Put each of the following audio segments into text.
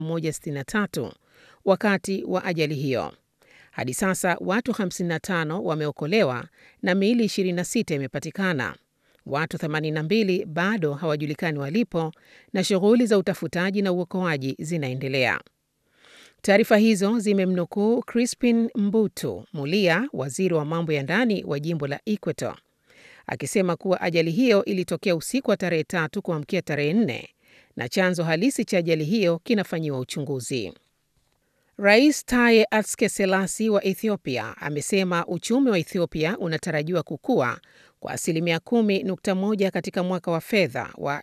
163 wakati wa ajali hiyo. Hadi sasa watu 55 wameokolewa na miili 26 imepatikana. Watu 82 bado hawajulikani walipo na shughuli za utafutaji na uokoaji zinaendelea. Taarifa hizo zimemnukuu Crispin Mbutu Mulia, waziri wa mambo ya ndani wa jimbo la Equator, akisema kuwa ajali hiyo ilitokea usiku wa tarehe tatu kuamkia tarehe nne na chanzo halisi cha ajali hiyo kinafanyiwa uchunguzi. Rais Taye Atske Selasi wa Ethiopia amesema uchumi wa Ethiopia unatarajiwa kukua kwa asilimia 10.1 katika mwaka wa fedha wa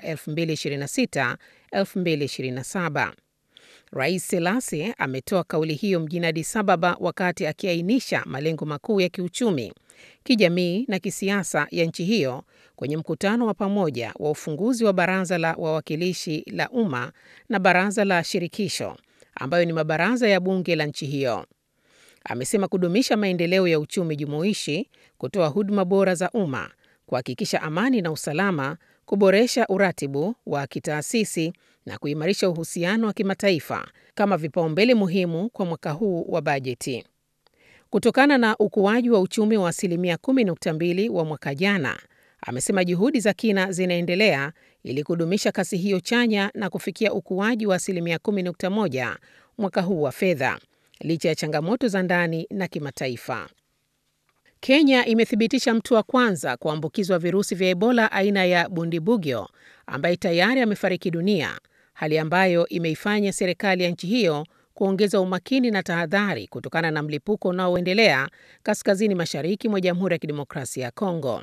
2026-2027. Rais Selasi ametoa kauli hiyo mjini Addis Ababa wakati akiainisha malengo makuu ya kiuchumi, kijamii na kisiasa ya nchi hiyo kwenye mkutano wa pamoja wa ufunguzi wa Baraza la Wawakilishi la Umma na Baraza la Shirikisho ambayo ni mabaraza ya bunge la nchi hiyo. Amesema kudumisha maendeleo ya uchumi jumuishi, kutoa huduma bora za umma, kuhakikisha amani na usalama, kuboresha uratibu wa kitaasisi na kuimarisha uhusiano wa kimataifa kama vipaumbele muhimu kwa mwaka huu wa bajeti. Kutokana na ukuaji wa uchumi wa asilimia 10.2 wa mwaka jana, amesema juhudi za kina zinaendelea ili kudumisha kasi hiyo chanya na kufikia ukuaji wa asilimia 10.1 mwaka huu wa fedha licha ya changamoto za ndani na kimataifa. Kenya imethibitisha mtu wa kwanza kuambukizwa virusi vya Ebola aina ya Bundibugyo ambaye tayari amefariki dunia, hali ambayo imeifanya serikali ya nchi hiyo kuongeza umakini na tahadhari kutokana na mlipuko unaoendelea kaskazini mashariki mwa Jamhuri ya Kidemokrasia ya Kongo.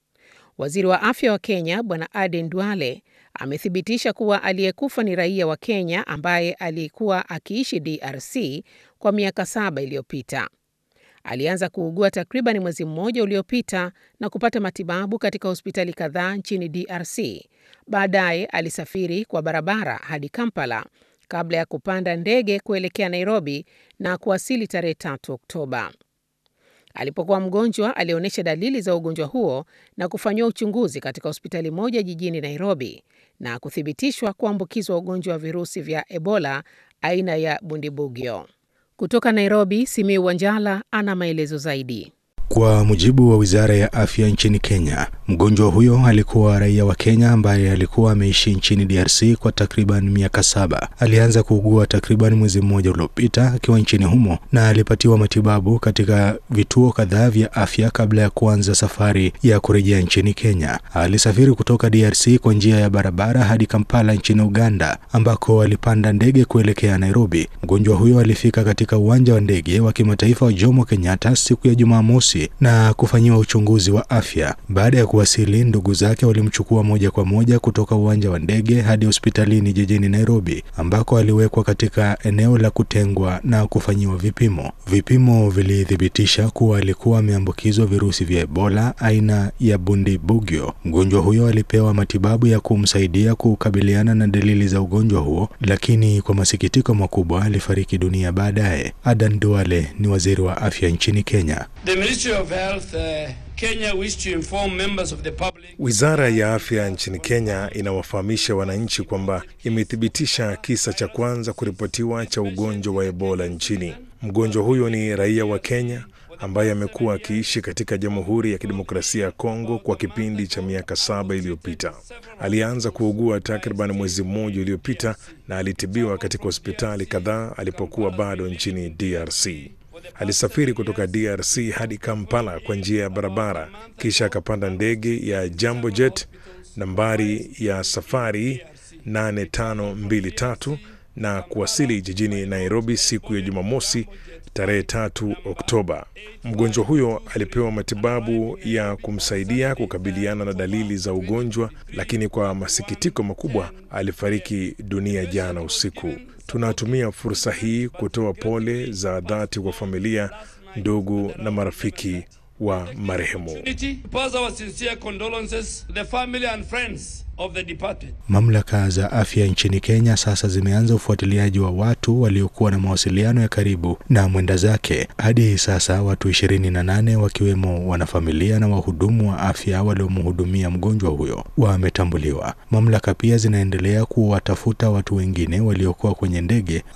Waziri wa afya wa Kenya Bwana Aden Duale amethibitisha kuwa aliyekufa ni raia wa Kenya ambaye alikuwa akiishi DRC kwa miaka saba iliyopita. Alianza kuugua takriban mwezi mmoja uliopita na kupata matibabu katika hospitali kadhaa nchini DRC. Baadaye alisafiri kwa barabara hadi Kampala kabla ya kupanda ndege kuelekea Nairobi na kuwasili tarehe 3 Oktoba. Alipokuwa mgonjwa alionyesha dalili za ugonjwa huo na kufanyiwa uchunguzi katika hospitali moja jijini Nairobi na kuthibitishwa kuambukizwa ugonjwa wa virusi vya Ebola aina ya Bundibugyo. Kutoka Nairobi, Simiu Wanjala ana maelezo zaidi. Kwa mujibu wa wizara ya afya nchini Kenya, mgonjwa huyo alikuwa raia wa Kenya ambaye alikuwa ameishi nchini DRC kwa takriban miaka saba. Alianza kuugua takriban mwezi mmoja uliopita akiwa nchini humo na alipatiwa matibabu katika vituo kadhaa vya afya kabla ya kuanza safari ya kurejea nchini Kenya. Alisafiri kutoka DRC kwa njia ya barabara hadi Kampala nchini Uganda, ambako alipanda ndege kuelekea Nairobi. Mgonjwa huyo alifika katika uwanja wa ndege wa kimataifa wa Jomo Kenyatta siku ya Jumamosi na kufanyiwa uchunguzi wa afya. Baada ya kuwasili, ndugu zake walimchukua moja kwa moja kutoka uwanja wa ndege hadi hospitalini jijini Nairobi, ambako aliwekwa katika eneo la kutengwa na kufanyiwa vipimo. Vipimo vilithibitisha kuwa alikuwa ameambukizwa virusi vya Ebola aina ya Bundibugyo. Mgonjwa huyo alipewa matibabu ya kumsaidia kukabiliana na dalili za ugonjwa huo, lakini kwa masikitiko makubwa alifariki dunia baadaye. Adan Duale ni waziri wa afya nchini Kenya. Of Health, uh, Kenya wish to inform members of the public. Wizara ya afya nchini Kenya inawafahamisha wananchi kwamba imethibitisha kisa cha kwanza kuripotiwa cha ugonjwa wa Ebola nchini. Mgonjwa huyo ni raia wa Kenya ambaye amekuwa akiishi katika Jamhuri ya Kidemokrasia ya Kongo kwa kipindi cha miaka saba iliyopita. Alianza kuugua takriban mwezi mmoja uliopita na alitibiwa katika hospitali kadhaa alipokuwa bado nchini DRC. Alisafiri kutoka DRC hadi Kampala kwa njia ya barabara, kisha akapanda ndege ya Jambo Jet nambari ya safari 8523 na kuwasili jijini Nairobi siku ya Jumamosi tarehe 3 Oktoba. Mgonjwa huyo alipewa matibabu ya kumsaidia kukabiliana na dalili za ugonjwa, lakini kwa masikitiko makubwa alifariki dunia jana usiku. Tunatumia fursa hii kutoa pole za dhati kwa familia, ndugu na marafiki wa marehemu. of the departed. Mamlaka za afya nchini Kenya sasa zimeanza ufuatiliaji wa watu waliokuwa na mawasiliano ya karibu na mwenda zake. Hadi hii sasa watu ishirini na nane wakiwemo wanafamilia na wahudumu wa afya waliomhudumia mgonjwa huyo wametambuliwa. Mamlaka pia zinaendelea kuwatafuta watu wengine waliokuwa kwenye ndege